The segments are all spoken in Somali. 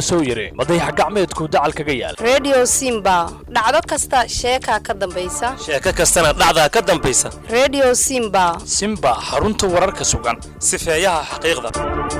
soo yiri madayax gacmeedku dacal kaga yaal redio simba dhacdo kasta sheekaa ka dambaysa sheeko kastana dhacdaa ka dambaysa redio simba simba xarunta wararka sugan sifeeyaha xaqiiqda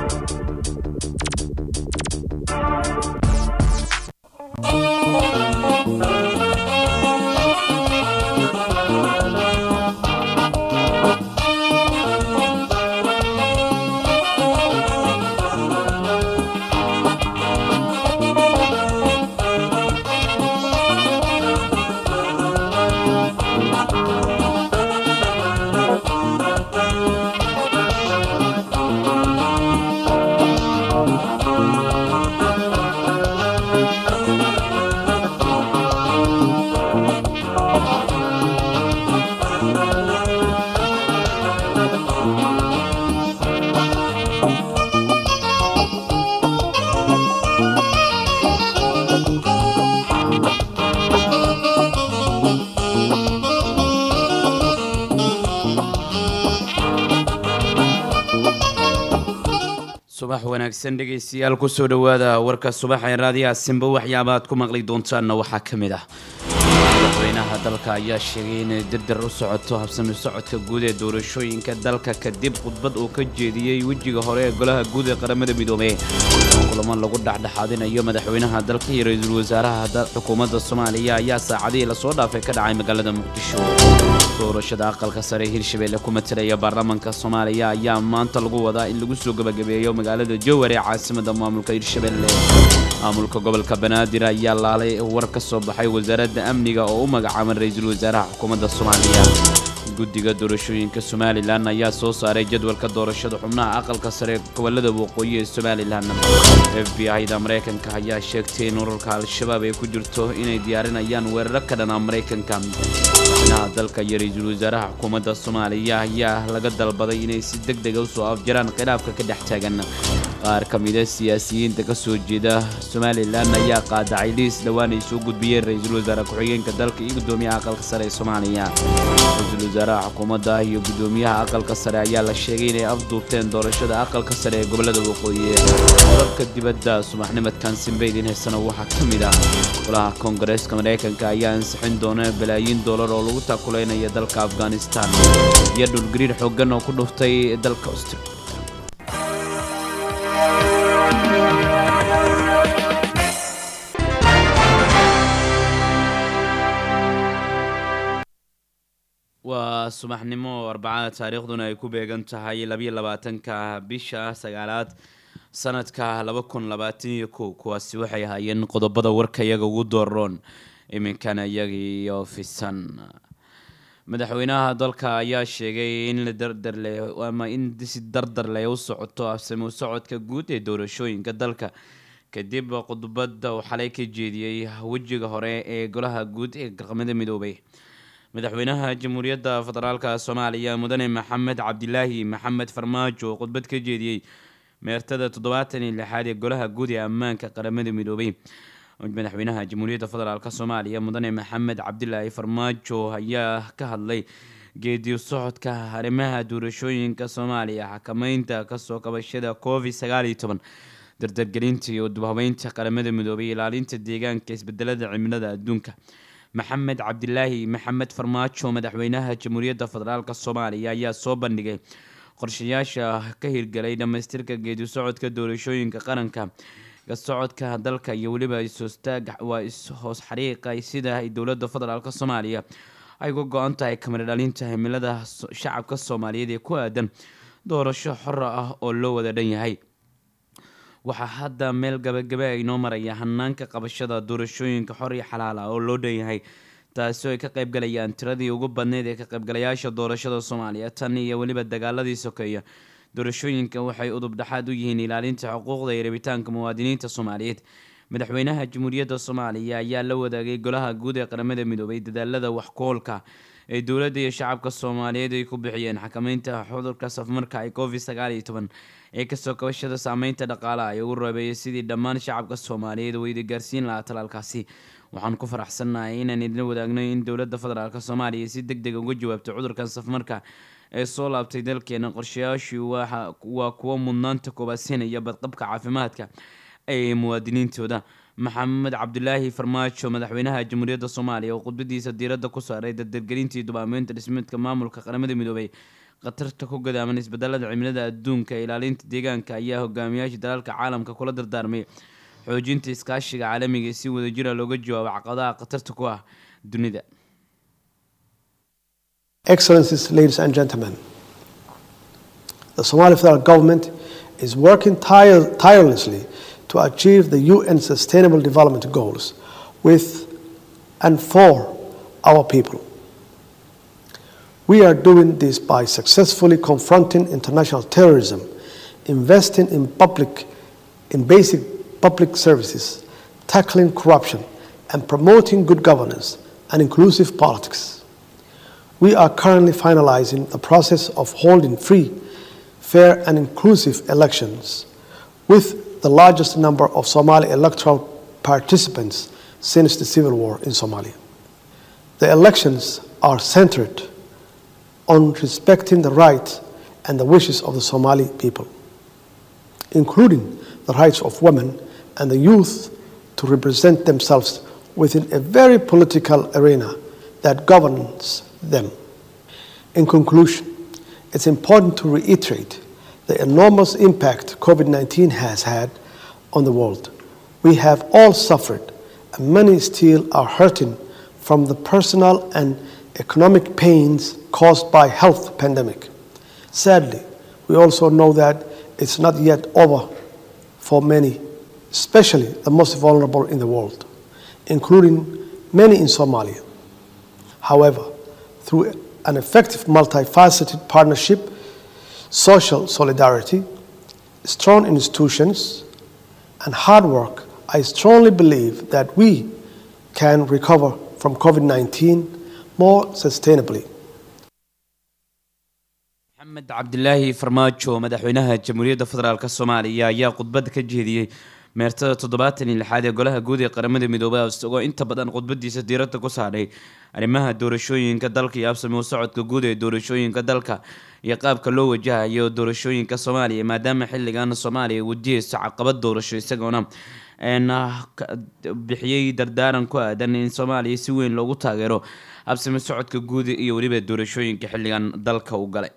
subax wanaagsan dhegaystayaal kusoo dhowaada warka subaxa ee raadiyaha simba waxyaaba aad ku maqli doontaanna waxaa ka mid ah madaxweynaha dalka ayaa sheegay inay dirdar u socoto habsami socodka guud ee doorashooyinka dalka kadib khudbad uu ka jeediyey wejiga hore ee golaha guud ee qaramada midoobey kulamo lagu dhexdhexaadinayo madaxweynaha dalka iyo ra-iisul wasaaraha xukuumadda soomaaliya ayaa saacadihii lasoo dhaafay ka dhacay magaalada muqdisho doorashada aqalka sare ee hirshabelle ku matalaya baarlamaanka soomaaliya ayaa maanta lagu wadaa in lagu soo gebagabeeyo magaalada jowar ee caasimada maamulka hirshabelle maamulka gobolka banaadir ayaa laalay war ka soo baxay wasaaradda amniga oo u magacaaban ra-iisul wasaaraha xukuumadda soomaaliya guddiga doorashooyinka somalilan ayaa soo saaray jadwalka doorashada xubnaha aqalka sare ee gobolada waqooyi ee somalilan f b i-da maraykanka ayaa sheegtay in ururka al-shabaab ay ku jirto inay diyaarinayaan weeraro ka dhanaa maraykanka madaxweynaha dalka iyo ra-iisul wasaaraha xukuumadda soomaaliya ayaa laga dalbaday inay si deg dega usoo afjaraan khilaafka ka dhex taagan qaar ka mida siyaasiyiinta ka soo jeeda somalilan ayaa qaadacay liis dhowaan ay soo gudbiyeen ra-iisul wasaare ku-xigeenka dalka iyo guddoomiyaha aqalka sare ee soomaaliya ra-iisul wasaaraha xukuumadda iyo guddoomiyaha aqalka sare ayaa la sheegay inay afduubteen doorashada aqalka sare ee gobolada waqooyi dalka dibadda subaxnimadkan simbaydin heesana waxaa ka mid ah golaha koongareeska maraykanka ayaa ansixin doona balaayiin doolar oo lagu taakuleynaya dalka afghanistan iyo dhulgariir xooggan oo ku dhuftay dalka australia waa subaxnimo arbacada taariikhduna ay ku beegan tahay labayo labaatanka bisha sagaalaad sanadka laba kun labaatan iyo kow kuwaasi waxay ahaayeen qodobada warka iyaga ugu dooroon iminkana iyagiiyo fisan madaxweynaha dalka ayaa sheegay in la dardarle ama in si dardarleh u socoto afsami u socodka guud ee doorashooyinka dalka kadib khudbada uu xalay ka jeediyey wejiga hore ee golaha guud ee qaramada midoobay madaxweynaha jamhuuriyadda federaalka soomaaliya mudane maxamed cabdilaahi maxamed farmaajo oo khudbad ka jeediyey meertada toddobaatan iyo lixaad ee golaha guud ee ammaanka qaramada midoobay madaxweynaha jamhuuriyadda federaalk soomaaliya mudane maxamed cabdilaahi farmaajo ayaa ka hadlay geediyo socodka arrimaha doorashooyinka soomaaliya xakameynta kasoo kabashada covid sagaal iyo toban dardargelinta iyo dubhabeynta qaramada midoobay ilaalinta deegaanka isbedelada cimilada adduunka maxamed cabdilaahi maxamed farmaajo madaxweynaha jamhuuriyadda federaalk soomaaliya ayaa soo bandhigay qorshayaasha ka hirgalay dhammaystirka geedi socodka doorashooyinka qaranka socodka dalka iyo weliba is-hoostaag waa is-hoos xariiqa sida ay dowladda federaalk soomaaliya ay uga go-an tahay kamar dhalinta himilada shacabka soomaaliyeed ee ku aadan doorasho xora ah oo loo wada dhan yahay waxaa hadda meel gabagabe ay noo maraya hanaanka qabashada doorashooyinka xor iyo xalaal ah oo loo dhan yahay taasi oo ay ka qaybgalayaan tiradii ugu badneyd ee ka qaybgalayaasha doorashada soomaaliya tan iyo weliba dagaaladii sokeeya doorashooyinka waxay udub dhexaad u yihiin ilaalinta xuquuqda iyo rabitaanka muwaadiniinta soomaaliyeed madaxweynaha jamhuuriyadda soomaaliya ayaa la wadaagay golaha guud ee qaramada midoobay dadaalada waxkoolka ee dowladda iyo shacabka soomaaliyeed ay ku bixiyeen xakameynta cudurka safmarka ee covid sagaal iyo toban ee kasoo kabashada saameynta dhaqaalaha ee ugu reebeeyay sidii dhammaan shacabka soomaaliyeed weyda gaarsiin lahaa talaalkaasi waxaan ku faraxsannahay inaan idin wadaagno in dowladda federaalk soomaaliya si deg deg uga jawaabto cudurkan safmarka ee soo laabtay dalkeena qorshayaashii waa kuwo mudnaanta koobaad siinaya badqabka caafimaadka ee muwaadiniintooda maxamed cabdulaahi farmaajo madaxweynaha jamhuuriyadda soomaaliya oo khudbadiisa diiradda ku saaray dardargelintii dubaameynta dhismeedka maamulka qaramada midoobay khatarta ku gadaaman isbedelada cimilada adduunka ee ilaalinta deegaanka ayaa hogaamiyaasha dalalka caalamka kula dardaarmay xoojinta iskaashiga caalamiga ee si wadajira looga jawaabo caqabadaha khatarta ku ah dunida Excellencies, ladies and gentlemen, the Somali federal government is working tire- tirelessly to achieve the UN Sustainable Development Goals with and for our people. We are doing this by successfully confronting international terrorism, investing in public in basic public services, tackling corruption, and promoting good governance and inclusive politics. We are currently finalizing the process of holding free, fair, and inclusive elections with the largest number of Somali electoral participants since the civil war in Somalia. The elections are centered on respecting the rights and the wishes of the Somali people, including the rights of women and the youth to represent themselves within a very political arena that governs them. In conclusion, it's important to reiterate the enormous impact COVID 19 has had on the world. We have all suffered, and many still are hurting from the personal and economic pains caused by health pandemic. Sadly, we also know that it's not yet over for many, especially the most vulnerable in the world, including many in Somalia. However, through an effective multifaceted partnership, social solidarity, strong institutions, and hard work, I strongly believe that we can recover from COVID 19 more sustainably. maxamed cabdilaahi farmaajo madaxweynaha jamhuuriyadda federaalk soomaaliya ayaa khudbad ka jeediyey meertada toddobaatan iyo lixaad ee golaha guud ee qaramada midoobay isagoo inta badan khudbadiisa diiradda ku saadhay arrimaha doorashooyinka dalka iyo absamo socodka guud ee doorashooyinka dalka iyo qaabka loo wajahayo doorashooyinka soomaaliya maadaama xilligan soomaaliya wajihayso caqabad doorasho isagoona bixiyey dardaaran ku aadan in soomaaliya si weyn loogu taageero absamo socodka guud iyo weliba doorashooyinka xilligan dalka u galay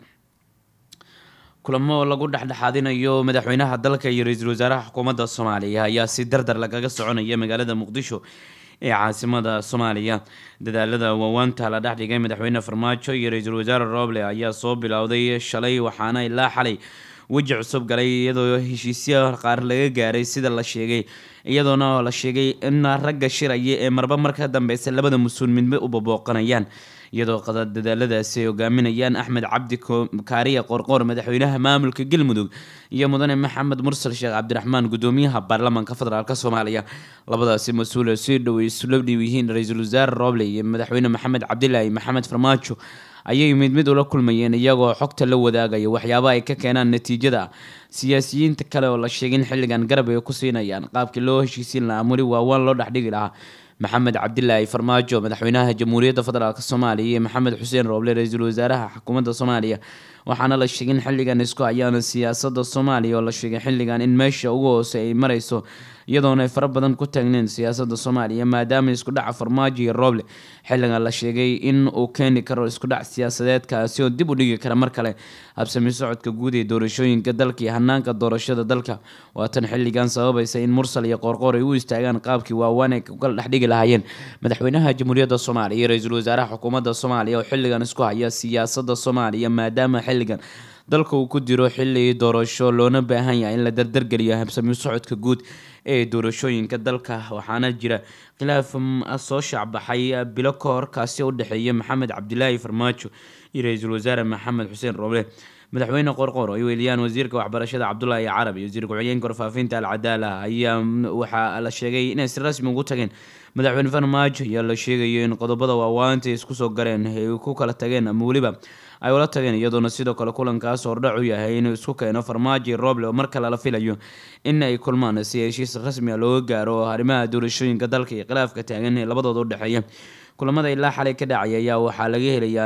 kulamo lagu dhexdhexaadinayo madaxweynaha dalka iyo ra-iisul wasaaraha xukuumadda soomaaliya ayaa si dardar lagaga soconaya magaalada muqdisho ee caasimada soomaaliya dadaalada waawaanta la dhexdhigay madaxweyne farmaajo iyo ra-iisul wasaare roble ayaa soo bilowday shalay waxaana ilaa xalay weji cusub galay iyadoo heshiisya qaar laga gaaray sida la sheegay iyadoona la sheegay in ragga shiraya ee marba marka dambeysa labada mas-uul midba u babooqanayaan iyadoo dadaaladaasi ay hogaaminayaan axmed cabdi kaariya qorqoor madaxweynaha maamulka galmudug iyo mudane maxamed mursal sheekh cabdiraxmaan gudoomiyaha baarlamaanka federaalk soomaaliya labadaasi mas-uul si dhow isula dhiw yihiin ra-iisul wasaare roble iyo madaxweyne maxamed cabdilaahi maxamed farmaajo ayay mid mid ula kulmayeen iyagoo xogta la wadaagaya waxyaaba ay ka keenaan natiijada siyaasiyiinta kale oo la sheegay in xilligan garab ay ku siinayaan qaabkii loo heshiisiin lahaa muli waawaan loo dhexdhigi lahaa maxamed cabdilaahi farmaajo madaxweynaha jamhuuriyadda federaalk soomaaliya iyo maxamed xuseen rooble ra-iisul wasaaraha xukuumadda soomaaliya waxaana la sheegay in xilligan isku hayaana siyaasada soomaaliya oo la sheegay xilligan in meesha ugu hoose ay mareyso iyadoona ay fara badan ku taagneen siyaasada soomaaliya maadaama isku dhaca farmaajo iyo rooble xilligan la sheegay in uu keeni karo isku dhac siyaasadeedkaasi oo dib u dhigi kara mar kale habsami socodka guud ee doorashooyinka dalka iyo hanaanka doorashada dalka waatan xilligan sababaysa in mursal iyo qoorqoor ay u istaagaan qaabkii waawaan ay kala dhexdhigi lahaayeen madaxweynaha jamhuuriyadda soomaaliya iyo ra-iisul wasaaraha xukuumadda soomaaliya oo xilligan isku haya siyaasada soomaaliya maadaama xilligan dalka uu ku diro xilli doorasho loona baahan yahay in la dardargeliyo habsami socodka guud ee doorashooyinka dalka waxaana jira khilaaf soo shaacbaxay bilo ka hor kaasi u dhexeeya maxamed cabdilaahi farmaajo iyo ra-iisul wasaare maxamed xuseen roble madaxweyne qorqor ay weeliyaan wasiirka waxbarashada cabdulaahi carab iyo wasiir ku-xigeenka warfaafinta alcadaala ayaa waxaa la sheegay inay si rasmi ugu tageen madaxweyne farmaajo ayaa la sheegayo in qodobada waawaanta isku soo gareen ay ku kala tageen ama weliba ay ula tageen iyadoona sidoo kale kulankaas hordhac u yahay inuu isku keeno farmaajo roble oo mar kale la filayo in ay kulmaan si heshiis rasmi a looga gaaro arrimaha doorashooyinka dalka iyo khilaafka taagan ee labadooda u dhexeeya kulamada ilaa xalay ka dhacay ayaa waxaa laga helayaa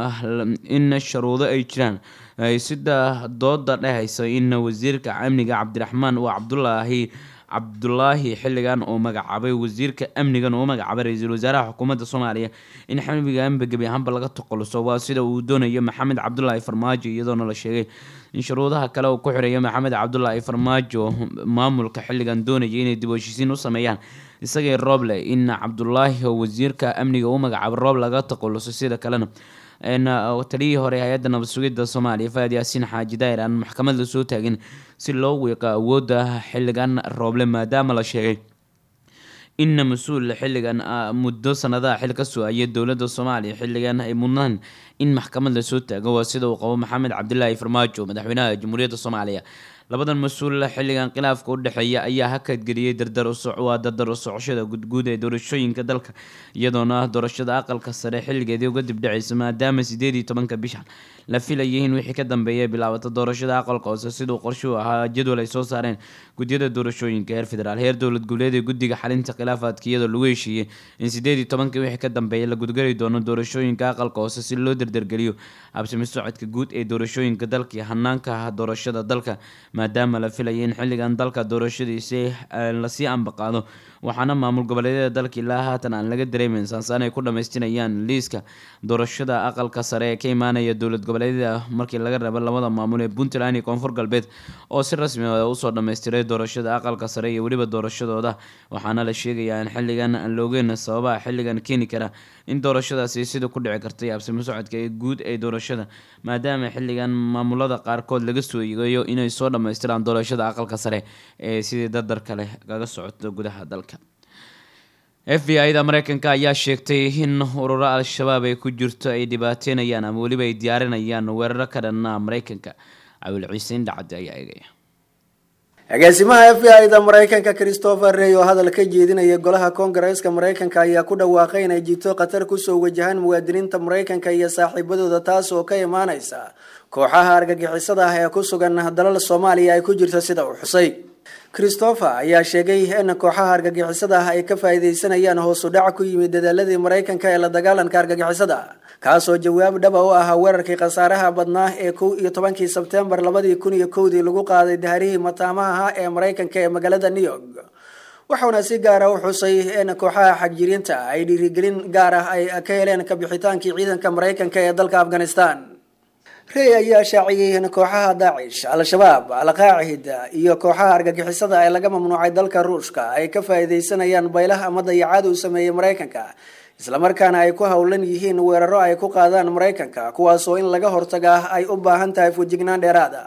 in sharuudo ay jiraan sida dooda dhehaysa in wasiirka amniga cabdiraxmaan uu cabdulaahi cabdulaahi xilligan oo magacaabay wasiirka amnigan oo magacaabay ra-iisul wasaaraha xukuumadda soomaaliya in xamiganba gebi ahaanba laga toqoluso waa sida uu doonayo maxamed cabdulaahi farmaajo iyadoona la sheegay in shuruudaha kale uu ku xireeyo maxamed cabdulaahi farmaajo maamulka xilligan doonaya inay dib u heshiisiin u sameeyaan isagii rooble in cabdulaahi oo wasiirka amniga u magacaabay roob laga taquluso sida kalena taliyihii hore hay-adda nabad sugidda soomaaliya faad yaasiin xaaji daa'ir aan maxkamad la soo taagin si loo wiiqo awoodda xilligan rooble maadaama la sheegay inna mas-uul xilligan muddo sanadaha xil ka soo-aya dowladda soomaaliya xilligan ay mudnaan in maxkamad lasoo taago waa sida uu qabo maxamed cabdilaahi farmaajo madaxweynaha jamhuuriyadda soomaaliya labadan mas-uul xilligan khilaafka u dhexeeya ayaa hakadgeliyey dardar waa dardar u socoshada gudguud ee doorashooyinka dalka iyadoona doorashada aqalka sare xilligeedii uga dibdhaceysa maadaama sideed iyo tobanka bishan la filayay in wixii ka dambeeya bilaabata doorashada aqalka hoose siduu qorshuhu ahaa jadwal ay soo saareen gudyada doorashooyinka heer federaal heer dowlad goboleed ee guddiga xalinta khilaafaadka iyadoo lagu heshiiyey in sideed iyo tobanka wixii ka dambeeya la gudgari doono doorashooyinka aqalka hoose si loo derdergeliyo habsami socodka guud ee doorashooyinka dalka iyo hanaanka doorashada dalka maadaama la filayay in xilligan dalka doorashadiisi lasii ambaqaado waxaana maamul goboleedyada dalka ilaa haatan aan laga dareemeyn saansaan ay ku dhammaystirayaan liiska doorashada aqalka sare ee ka imaanaya dowlad goboleedyada markii laga rabo labada maamul ee puntland iyo koonfur galbeed oo si rasmi ah usoo dhammaystiray doorashada aqalka sare iyo weliba doorashadooda waxaana la sheegayaa in xilligan aan loogeyn sababaha xilligan keeni kara in doorashadaasi sida ku dhici kartay habsimo socodka ee guud ee doorashada maadaama xilligan maamulada qaarkood laga soo eegayo inay soo dhammaystiraan doorashada aqalka sare ee sidii dardar kale kaga socoto gudaha dalka f b i da mareykanka ayaa sheegtay in ururo al-shabaab ay ku jirto ay dhibaateynayaan ama weliba ay diyaarinayaan weeraro ka dhanna mareykanka cawil ciise indhacade ayaa eegaya agaasimaha f b i da mareykanka christopher rey oo hadal ka jeedinaya golaha koongareeska mareykanka ayaa ku dhawaaqay inay jirto khatar kusoo wajahaan muwaadiniinta mareykanka iyo saaxiibadooda taas oo ka imaaneysa kooxaha argagixisada ah ee ku sugan dalal soomaaliya ay ku jirto sida uu xusay christopher ayaa sheegay in kooxaha argagixisada ah ay ka faa'iideysanayaan hoosu dhac ku yimid dadaaladii mareykanka ee la dagaalanka argagixisada kaasoo jawaab dhaba u ahaa weerarkii khasaaraha badnaa ee kow iyo tobankii sebtembar labadii kun iyo kowdii lagu qaaday daharihii mataamaha ee mareykanka ee magaalada new york waxauna si gaara u xusay in kooxaha xagjiriinta ay dhiirigelin gaar ah ay ka heleen kabixitaankii ciidanka mareykanka ee dalka afghanistan rey ayaa shaaciyey in kooxaha daacish al-shabaab al-qaacida iyo kooxaha argagixisada ee laga mamnuucay dalka ruushka ay ka faa'iideysanayaan baylaha ama dayacaad uu sameeyey mareykanka islamarkaana ay ku howlan yihiin weeraro ay ku qaadaan mareykanka kuwaasoo in laga hortagaa ay u baahan tahay fujignaan dheeraada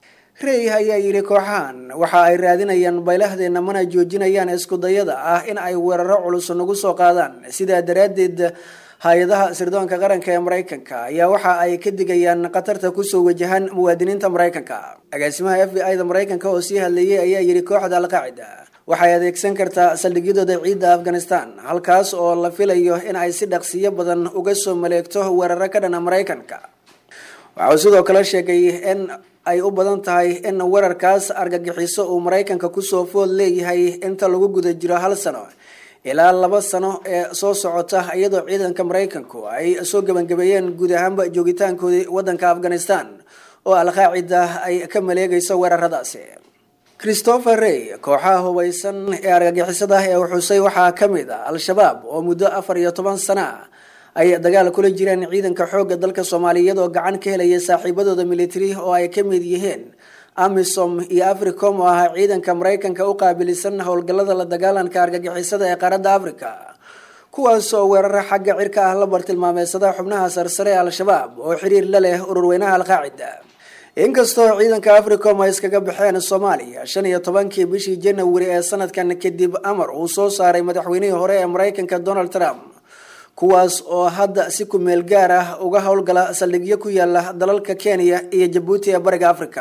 rey ayaa yidhi kooxahan waxa ay raadinayaan baylahdeena mana joojinayaan iskudayada ah in ay weeraro culus nagu soo qaadaan sidaa daraaddeed hay-adaha sirdoonka qaranka ee mareykanka ayaa waxa ay ka digayaan khatarta kusoo wajahan muwaadiniinta mareykanka agaasimaha f b i da mareykanka oo sii hadleeyay ayaa yidhi kooxda alqaacida waxay adeegsan kartaa saldhigyadooda ciidda afghanistan halkaas oo la filayo in ay si dhaqsiyo badan uga soo maleegto weeraro ka dhana mareykanka waxauu sidoo kale sheegay in ay u badan tahay in weerarkaas argagixiso uu mareykanka kusoo food leeyahay inta lagu guda jiro hal sano ilaa laba sano ee soo socota iyadoo ciidanka mareykanku ay soo gebangabeeyeen guud ahaanba joogitaankoodii wadanka afghanistan oo al-qaacida ay ka maleegayso weeraradaasi christopher rey kooxaha hubaysan ee argagixisada ee xusay waxaa ka mid a al-shabaab oo muddo afar iyo toban sana ah ay dagaal kula jireen ciidanka xoogga dalka soomaaliya oo gacan ka helaya saaxiibadooda military oo ay ka mid yihiin amisom iyo africom oo ahaa ciidanka mareykanka u qaabilisan howlgallada la dagaalanka argagixisada ee qaaradda africa kuwaas oo weeraro xagga cirka ah la bartilmaameysada xubnaha sarsare ee al-shabaab oo xiriir la leh ururweynaha al-qaacida inkastoo ciidanka africom ay iskaga baxeen soomaaliya shan iyo tobankii bishii janawari ee sanadkan kadib amar uu soo saaray madaxweynihii hore ee mareykanka donald trump kuwaas oo hadda si ku-meel gaar ah uga howlgala saldhigyo ku yaala dalalka kenya iyo jabuuti ee bariga africa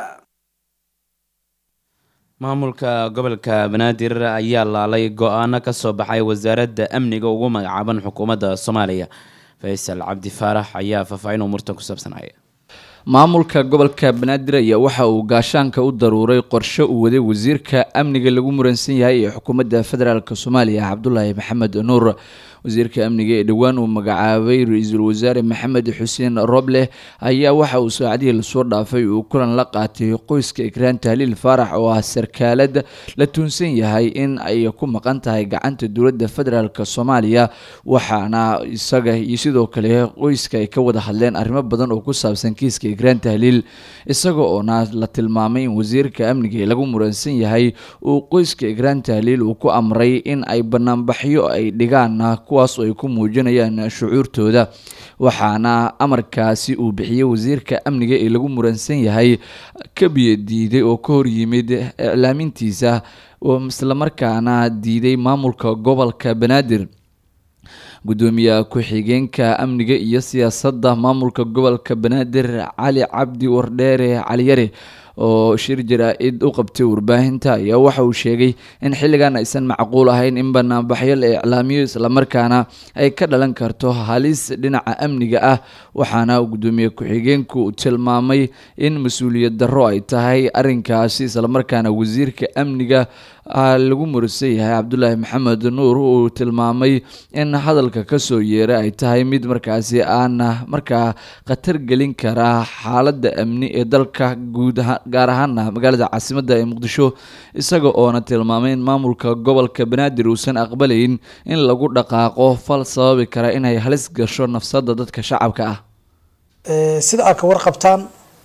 maamulka gobolka banaadir ayaa laalay go-aano kasoo baxay wasaaradda amniga ugu magacaaban xukuumadda soomaaliya faysal cabdi faarax ayaa faahfaahin umuurtan ku saabsanaya maamulka gobolka banaadir ayaa waxa uu gaashaanka u daruuray qorshe uu waday wasiirka amniga lagu muransan yahay ee xukuumadda federaalk soomaaliya cabdulaahi maxamed nuur wasiirka amniga ee dhowaan uu magacaabay ra-iisul wasaare maxamed xuseen roble ayaa waxa uu saacadihii lasoo dhaafay uu kulan la qaatay qoyska ikraan tahliil faarax oo ah sarkaalad la tuunsan yahay in ay ku maqan tahay gacanta dowladda federaalk soomaaliya waxaana isaga iyo sidoo kale qoyska ay ka wada hadleen arrimo badan oo ku saabsan kiiska ikraan tahliil isaga oona la tilmaamay in wasiirka amniga ee lagu muransan yahay uu qoyska ikraan tahliil uu ku amray in ay banaanbaxyo ay dhigaan kuwaas oo ay ku muujinayaan shucuurtooda waxaana amarkaasi uu bixiyey wasiirka amniga ee lagu muransan yahay ka biyo diiday oo ka hor yimid iclaamintiisa oo islamarkaana diiday maamulka gobolka banaadir gudoomiyaha ku-xigeenka amniga iyo siyaasadda maamulka gobolka banaadir cali cabdi wardheere caliyare oo shir jaraa-id u qabtay warbaahinta ayaa waxa uu sheegay in xilligan aysan macquul ahayn in banaanbaxyo la iclaamiyo islamarkaana ay ka dhalan karto halis dhinaca amniga ah waxaana gudoomiye ku-xigeenku uu tilmaamay in mas-uuliyad darro ay tahay arrinkaasi islamarkaana wasiirka amniga lagu mursan yahay cabdulaahi maxamed nuur uu tilmaamay in hadalka kasoo yeera ay tahay mid markaasi aana markaa khatar gelin karaa xaaladda amni ee dalka guud ahaan gaar ahaana magaalada caasimadda ee muqdisho isaga oona tilmaamay in maamulka gobolka banaadir uusan aqbalayn in lagu dhaqaaqo fal sababi kara inay halis gasho nafsadda dadka shacabka ah sida aad ka warqabtaan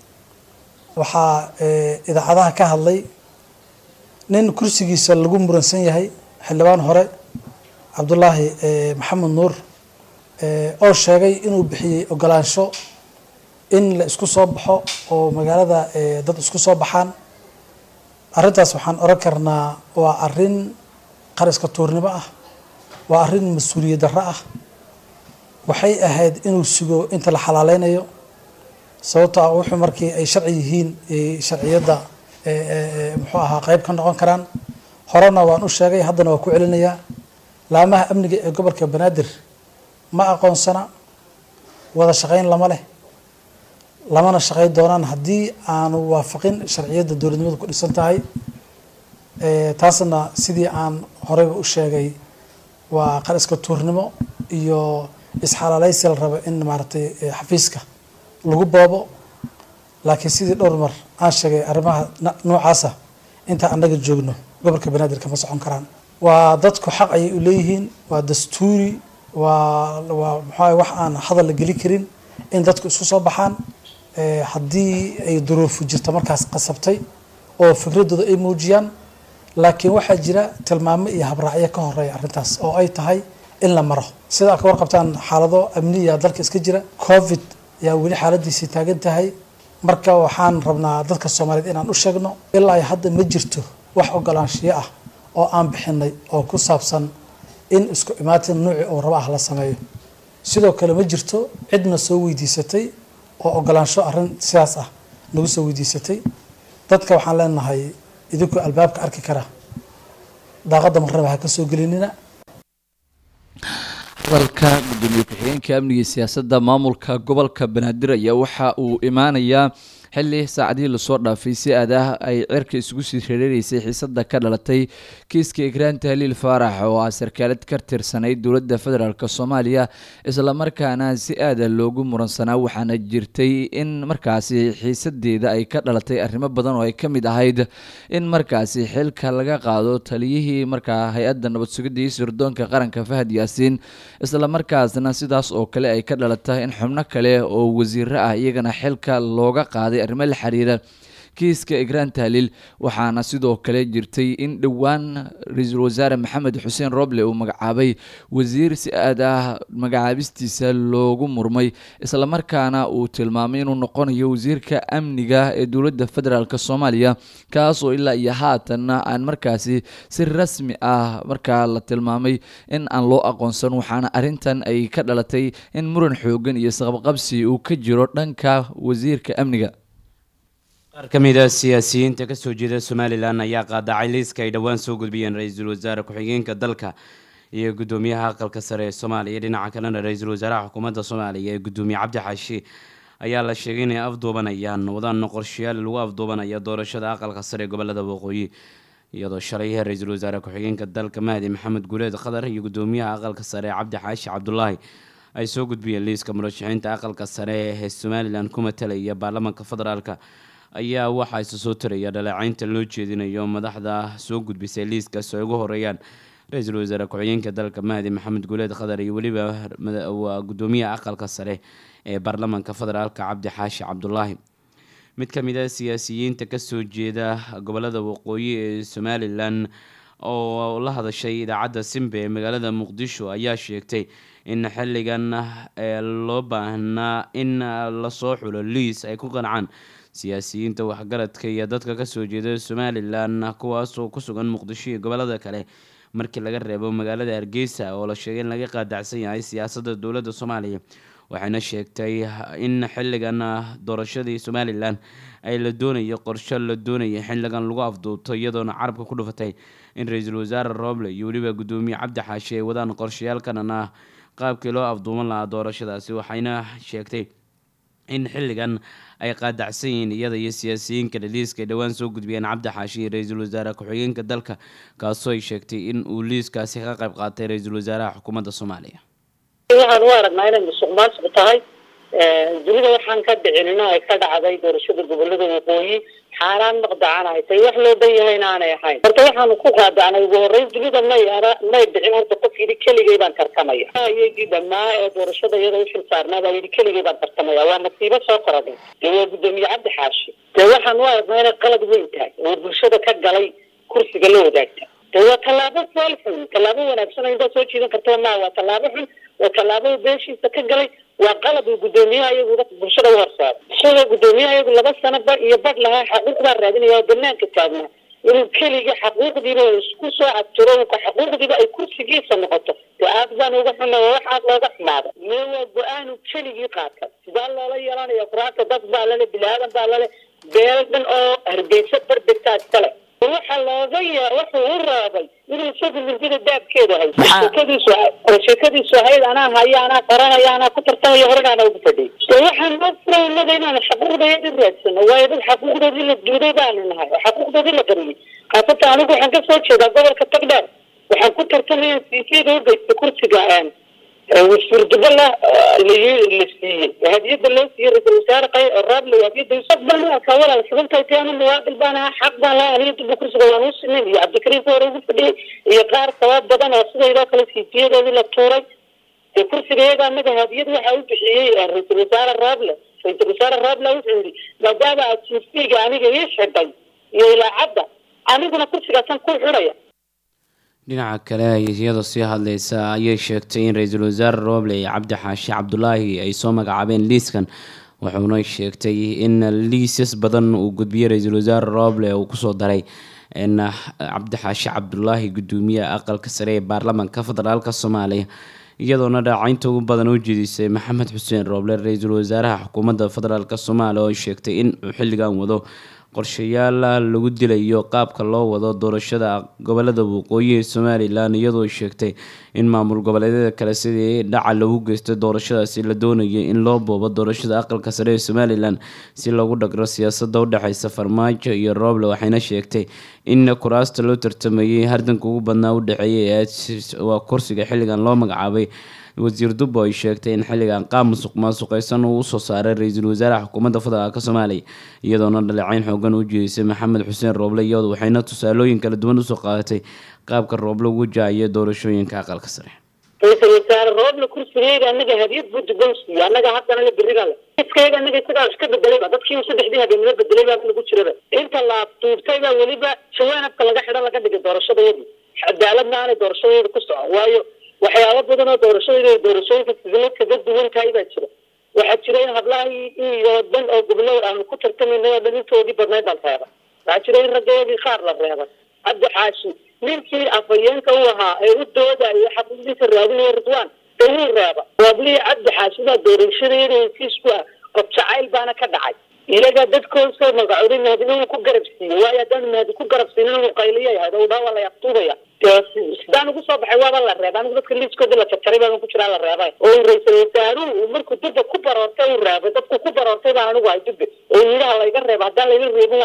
waxaa idaacadaha ka hadlay nin kursigiisa lagu muransan yahay xildhibaan hore cabdulaahi maxamed nuur oo sheegay inuu bixiyey ogolaansho in la isku soo baxo oo magaalada dad isku soo baxaan arrintaas waxaan oran karnaa waa arrin qariska tuurnimo ah waa arrin mas-uuliyad darro ah waxay ahayd inuu sugo inta la xalaaleynayo sababto ah wuxuu markii ay sharci yihiin sharciyadda muxuu ahaa qeyb ka noqon karaan horena waan u sheegay haddana waa ku celinayaa laamaha amniga ee gobolka banaadir ma aqoonsana wada shaqeyn lama leh lamana shaqeyn doonaan haddii aanu waafaqin sharciyadda dowladnimadu ku dhisan tahay taasna sidii aan horeyba u sheegay waa qariska tuurnimo iyo isxalaaleysi la rabo in maaragtay xafiiska lagu boobo laakiin sidii dhowr mar aan sheegay arrimaha noocaasa intaan annaga joogno gobolka banaadir kama socon karaan waa dadku xaq ayay u leeyihiin waa dastuuri waa waa maxaa wax aan hadal la geli karin in dadku isku soo baxaan haddii ay duruufu jirta markaas qasabtay oo fikradooda ay muujiyaan laakiin waxaa jira tilmaamo iyo habraacyo ka horeeya arrintaas oo ay tahay in la maro sida ka warqabtaan xaalado amniya dalka iska jira covid yaa weli xaaladiisii taagan tahay marka waxaan rabnaa dadka soomaaliyeed inaan u sheegno ilaa ay hadda ma jirto wax ogolaanshiyo ah oo aan bixinay oo ku saabsan in isku imaatin nuuci oo raba ah la sameeyo sidoo kale ma jirto cidna soo weydiisatay oo ogolaansho arrin sidaas ah nagu soo weydiisatay dadka waxaan leenahay idinkoo albaabka arki kara daaqadda marnaba ha ka soo gelinina hadalka gudoomiye ku-xigeenka amniga siyaasadda maamulka gobolka banaadir ayaa waxa uu imaanayaa xili saacadihii lasoo dhaafay si aadaah ay cirka isugu sii reereereysay xiisada ka dhalatay kiiska ikraan tahliil faarax oo ah sarkaalad ka tirsanayd dowladda federaalk soomaaliya islamarkaana si aada loogu muransanaa waxaana jirtay in markaasi xiisadeeda ay ka dhalatay arrimo badan oo ay ka mid ahayd in markaasi xilka laga qaado taliyihii markaa hay-adda nabad sugidda iyo sirdoonka qaranka fahad yaasiin islamarkaasna sidaas oo kale ay ka dhalatay in xubno kale oo wasiiro ah iyagana xilka looga qaaday arrimo la xiriira kiiska ikraan tahliil waxaana sidoo kale jirtay in dhowaan ra-iisul wasaare maxamed xuseen roble uu magacaabay wasiir si aad ah magacaabistiisa loogu murmay islamarkaana uu tilmaamay inuu noqonayo wasiirka amniga ee dowladda federaalk soomaaliya kaasoo ilaa iyo haatanna aan markaasi si rasmi ah markaa la tilmaamay in aan loo aqoonsan waxaana arrintan ay ka dhalatay in muran xoogan iyo saqabqabsi uu ka jiro dhanka wasiirka amniga qaar ka mid a siyaasiyiinta kasoo jeeda somalilan ayaa qaadacay liiska ay dhowaan soo gudbiyeen ra-iisul wasaare ku-xigeenka dalka iyo gudoomiyaha aqalka sare ee soomaaliya dhinaca kalena ra-iisul wasaaraha xukuumadda soomaaliya ee gudoomiye cabdi xaashi ayaa la sheegay inay afduubanayaan wadaan qorshayaal lagu afduubanaya doorashada aqalka sare ee gobolada waqooyi iyadoo shalay ra-iisul wasaare ku-xigeenka dalka mahdi maxamed guuleed qatar iyo gudoomiyaha aqalka sare cabdi xaashi cabdulaahi ay soo gudbiyeen liiska murashaxiinta aqalka sare ee somalilan ku matalaya baarlamaanka federaalka ayaa waxaa isa soo taraya dhaleecaynta loo jeedinayo madaxda soo gudbisay liiskaas ay ugu horeeyaan ra-iisul wasaare ku-xigeenka dalka mahdi maxamed guuleed qatar iyo weliba waa gudoomiyaha aqalka sare ee baarlamaanka federaalka cabdi xaashi cabdulaahi mid ka mid a siyaasiyiinta kasoo jeeda gobolada waqooyi ee somalilan oo la hadashay idaacadda simbe ee magaalada muqdisho ayaa sheegtay in xilligan loo baahnaa in lasoo xulo liis ay ku qancaan siyaasiyiinta waxgaradka iyo dadka kasoo jeeda somalilan kuwaasoo ku sugan muqdisho iyo gobolada kale markii laga reebo magaalada hargeysa oo la sheegay in laga qaadacsan yahay siyaasadda dowladda soomaaliya waxayna sheegtay in xilligan doorashadii somalilan ay la doonayo qorsho la doonaya xilligan lagu afduubto iyadoona carabka ku dhufatay in ra-iisul wasaare rooble iyo weliba gudoomiye cabdi xaashi ay wadaan qorshayaalkanan ah qaabkii loo afduuban lahaa doorashadaasi waxayna sheegtay in xilligan ay qaadacsan yihiin iyada iyo siyaasiyiinka dhaliiska ay dhowaan soo gudbiyeen cabdi xaashi iyo ra-iisul wasaare ku-xigeenka dalka kaasoo ay sheegtay in uu liiskaasi ka qayb qaatay ra-iisul wasaaraha xukuumadda soomaaliya waxaan u aragnaa inay musuq maasuq tahay dunida waxaan ka dhicinino ay ka dhacday doorashada gobolada waqooyi xaaraan maqdacan ay tahay wax loo dan yahayna aanay ahayn horta waxaanu ku qaadacnay ugu horreyn dunida may ara may dhicin horta qof yidhi keligay baan tartamaya iyagii dhamaa ee doorashada iyada u xil saarnaa baa yidhi keligay baan tartamaya waa nasiibo soo korodhay dee waa gudoomiye cabdi xaashi dee waxaan u aragnaa inay qalad weyn tahay oo bulshada ka galay kursiga la wadaagta dee waa tallaabo fool xun tallaabo wanaagsan oo intaa soo jiidan karta maa waa tallaabo xun waa tallaabo beeshiisa ka galay waa qalab uu gudoomiyaha iyagu bulshada u horsaaro isagoo gudoomiyaha iyagu laba sano ba iyo badh lahaa xaquuqbaa raadinaya oo banaanka taagnaa inuu keligii xaquuqdiiba isku soo cabtiro xaquuqdiiba ay kursigiisa noqoto dee aad baan uga xuna waa wax aad looga xumaada mee waa go-aanu keligii qaata sidaa loola yeelanaya quraanta dad baa lale bilaadan baa lale beel dhan oo hargeysa bardegtaa iskale waxa looga ya wuxuu u raabay inuu isagu murdida daabkeeda hayso sheekadiisu sheekadiisu ahayd anaa haya anaa qaranaya anaa ku tartamaya horena ugu fadhiy de waxaan noo furay innaga inaan xaquuqdeedi raadsano waayo dad xaquuqdoodii la duuday baanu nahay oo xaquuqdoodii la qariyay khaasatan anigu waxaan kasoo jeedaa gobolka tagdheer waxaan ku tartamaya siisiyada u geysta kursiga wasfurdaba la la siiyey hadiyada loo siiyey ra-isul wasaare raable hadiyada baan u arkaa walaal sababtay tahay anu muwaadil baan ahaa xaq baan lahaa aniga dibba kursiga waan u sinayn iyo cabdikariim ka hore ugu fadhiyey iyo qaar sabab badan oo sidaydoo kale siisiyadoodii la tuuray dee kursiga iyaga anaga hadiyad waxa u bixiyey ra-isul wasaare raable ra-isul wasaare raable wuxuu yidhi maadaama aad siisiga aniga ii xidhay iyo ilaacadda aniguna kursigaasan ku xidhaya dhinaca kale iyadoo sii hadleysa ayay sheegtay in ra-iisul wasaare rooble iyo cabdi xaashi cabdulaahi ay soo magacaabeen liiskan wuxuuna sheegtay in liisas badan uu gudbiyey ra-iisul wasaare rooble uu kusoo daray in cabdi xaashi cabdulaahi gudoomiyaha aqalka sare ee baarlamaanka federaalka soomaaliya iyadoona dhaacaynta ugu badan u jeedisay maxamed xuseen rooble ra-iisul wasaaraha xukuumadda federaalk soomaaliya oo sheegtay in uu xilligan wado qorshayaal lagu dilayo qaabka loo wado doorashada gobolada waqooyi ee somalilan iyadoo sheegtay in maamul goboleedyada kale sidii dhaca lagu geystay doorashadaasi la doonayay in loo boobo doorashada aqalka sare ee somalilan si loogu dhagro siyaasada udhexeysa farmaajo iyo rooble waxayna sheegtay in kuraasta loo tartamayay hardanka ugu badnaa u dhexeeyay waa kursiga xilligan loo magacaabay wasiir dubbo ay sheegtay in xilligan qaab musuq maasuqeysan uu usoo saaray ra-iisul wasaaraha xukuumadda federaalk soomaaliya iyadoona dhaleecayn xoogan u jeedisay maxamed xuseen rooble iyado waxayna tusaalooyin kala duwan usoo qaadatay qaabka rooble ugu jaayay doorashooyinka aqalka sare ra-isul wasaare rooble kursigeyga anaga hadiyad buu duban siiye annaga haddana la berina le iskayga anaga isagaa iska bedelayba dadkii saddexdii habeenimo bedelay baa lagu jiraba inta la duubtay baa weliba jawaanabka laga xidhan laga dhigay doorashadayadii cadaaladna aanay doorashadayada ku socon waayo waxyaabo badan oo doorashada doorashooyinka sidla kaga duwan tahay baa jira waxaa jira in hablahii iyo dhan oo gobolada aanu ku tartamayna oo dhan intoodii badnayd baan reebay waxaa jira in raggeedii qaar la reebay cabdi xaashi ninkii afhayeenka u ahaa ee u doodayo xaquuqdiisa raadinaya ridwaan dee wuu reeba waablihii cabdi xaashi baa doorashadayada hesiis ku ah qof jacayl baana ka dhacay iyaga dadkooda soo magacooday mahadina wuu ku garab siiyey waayo haddaan mahadi ku garab siinin uu qayliya yahay oo dhaa waa la yaqtuubaya sidaan ugu soo baxay waaba la reebay anigu dadka liiskooda la jarjaray baan ku jiraa la reebay oo ra-isul wasaaruhu uu markuu dubba ku baroortay uu reebay dadku ku baroortay baan anigu hay dubbe oo yidhaha layga reeba haddaan layga reebin waan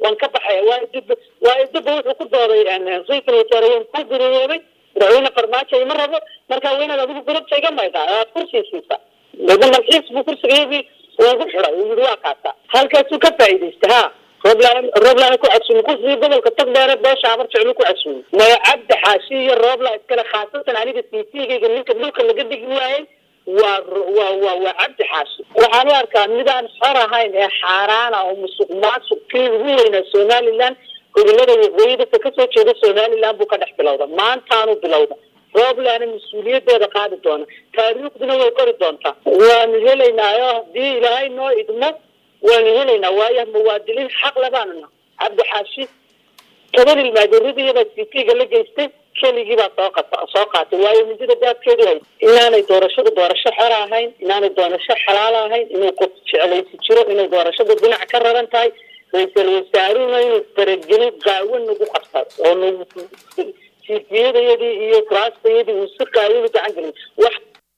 waan ka baxaya waa dib waa dibba wuxuu ku dooday ra-iisul wasaare ku gururoobay madaxweyne farmaajo ima rabo marka waa inaad adigu gurubta iga maydaa aad kursi siisa dada malxiis buu kursigayadii ugu xiday uu yidhi waa kaasa halkaasuu ka faa'iidaystay ha rooblaan rooblaan ku casuumi kursigii gobolka tagdheere beesha abar jeclu ku casuumi maya cabdi xaashi iyo roobla iskale khaasatan aniga siisiyagayga ninka dhulka laga dhigi waayey waa waa waa waa cabdi xaashi waxaan u arkaa midaan xor ahayn ee xaaraana oo musuq maasuq kii ugu weynaa somaliland gobolada waqooyi dadka kasoo jeeda somaliland buu ka dhex bilowda maantaanu bilowda rooblaana mas-uuliyadeeda qaadi doona taariikhduna way qori doontaa waanu helaynaayo haddii ilaahay noo idmo waanu helaynaa waayo muwaadiniin xaq labaanuna cabdi xaashi toban ilmaadeeradiyada citiga la geystay keligii baa soo qata soo qaatay waayo midida daadkeedu hay inaanay doorashadu doorasho xora ahayn inaanay doorasho xalaalo ahayn inuu qof jeclaysi jiro inay doorashadu dhinac ka raran tahay ra-iisul wasaaruhuna inuu faragelin qaawan nagu qabtay oo nagu siifiyadayadii iyo kuraastayadii uu si qaawan u gacan gelin wax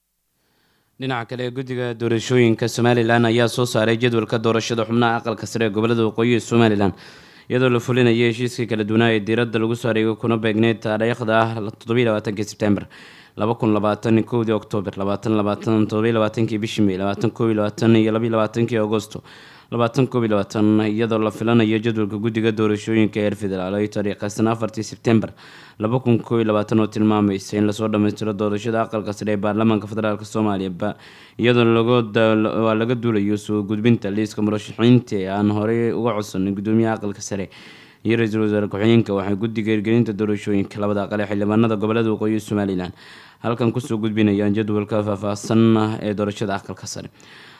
dhinaca kale guddiga doorashooyinka somalilan ayaa soo saaray jadwalka doorashada xubnaha aqalka sare ee gobolada waqooyi ee somalilan iyadoo la fulinaya heshiiska kala duwanaa ee diiradda lagu saareeyo kuna beegneyd taariikhda ah toddobiyi labaatankii sebtembar laba kun labaatan kowdii oktoobar labaatan labaatan toddobiyi labaatankii bishii may labaatan koob iyo labaatan iyo labiyi labaatankii agosto labaatan koob iyo labaatan iyadoo la filanayo jadwalka guddiga doorashooyinka heer federaal ay taariikhaysan afartii sebtembar laba kun koob iyo labaatan oo tilmaamaysa in lasoo dhammaystiro doorashada aqalka sare ee baarlamaanka federaalk soomaaliya iyadoo lagwaa laga duulayo soo gudbinta liiska murashaxiinta ee aan horey uga codsanin gudoomiyaha aqalka sare iyo ra-iisul wasaare ku-xigeenka waxay guddiga hirgelinta doorashooyinka labada aqal ee xildhibaanada gobolada waqooyi somalilan halkan kusoo gudbinayaan jadwalka faahfaahsan ee doorashada aqalka sare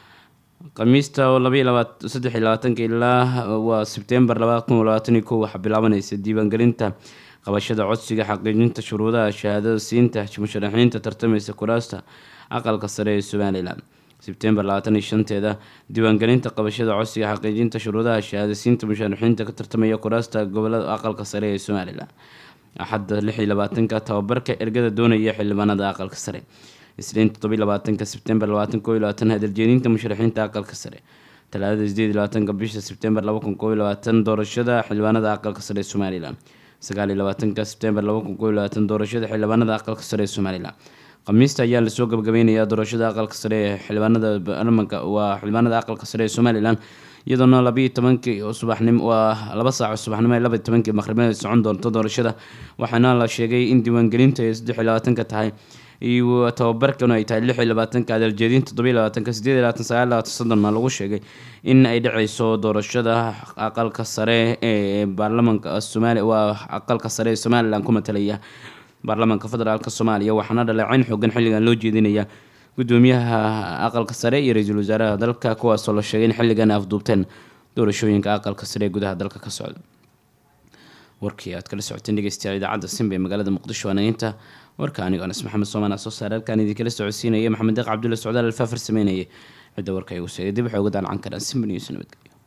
khamiista oo labaiy labaat saddex iyo labaatanka ilaa waa sebtembar labada kun labaatan iyo kow waxaa bilaabanaysa diiwaangelinta qabashada codsiga xaqiijinta shuruudaha shahaadada siinta musharaxiinta tartamaysa kuraasta aqalka sare ee somalilan sebtembar labaatan iyo shanteeda diiwaangelinta qabashada codsiga xaqiijinta shuruudaha shahaada siinta musharaxiinta ka tartamaya kuraasta gobolada aqalka sare ee somalilan axadda lix iyo labaatanka tababarka ergada doonaya xildhibaanada aqalka sare isniin toddobiyi labaatanka sebtembar labaatan koob iyo labaatan hadaljeedinta musharaxiinta aqalka sare talaadada sideed iyo labaatanka bisha sebtembar laba kun koob iyo labaatan doorashada xildhibaanada aqalka sare ee somalilan sagaal iyo labaatanka sebtembar laba kun koob iyo labaatan doorashada xildhibaanada aqalka sare ee somalilan khamiista ayaa lasoo gabagabeynayaa doorashada aqalka sare ee xildhibaanada baarlamanka waa xildhibaanada aqalka sare ee somalilan iyadoona labiiyo tobankii subaxnimo waa laba saaco subaxnimo ee labaiyo tobankii maqribada socon doonto doorashada waxaana la sheegay in diiwaangelinta ay saddex iyo labaatanka tahay iyo tababarkan ay tahay lix iyo labaatanka adaljeedin toddobiyo labaatanka sideed iyo labaatan sagaal labaatan soddonna lagu sheegay in ay dhaceyso doorashada aqalka sare ee baarlamanka somaaliya waa aqalka sare ee somalilan ku matalaya baarlamaanka federaalk soomaaliya waxaana dhaleeceyn xoogan xilligan loo jeedinaya gudoomiyaha aqalka sare iyo ra-iisul wasaaraha dalka kuwaasoo la sheegay in xilligan afduubteen doorashooyinka aqalka sare ee gudaha dalka ka socda warkii aad kala socoteen dhegeystayaal idaacadda simba ee magaalada muqdisho waanageynta warka anigo anas maxamed soomaan aa soo saaray halkaan idinkala socodsiinaya maxamed deeq cabdulla socdaal alfaafar sameynayay cidda warka igu sheegay dib waxay uga daalcan karaan simba news nabadgelyo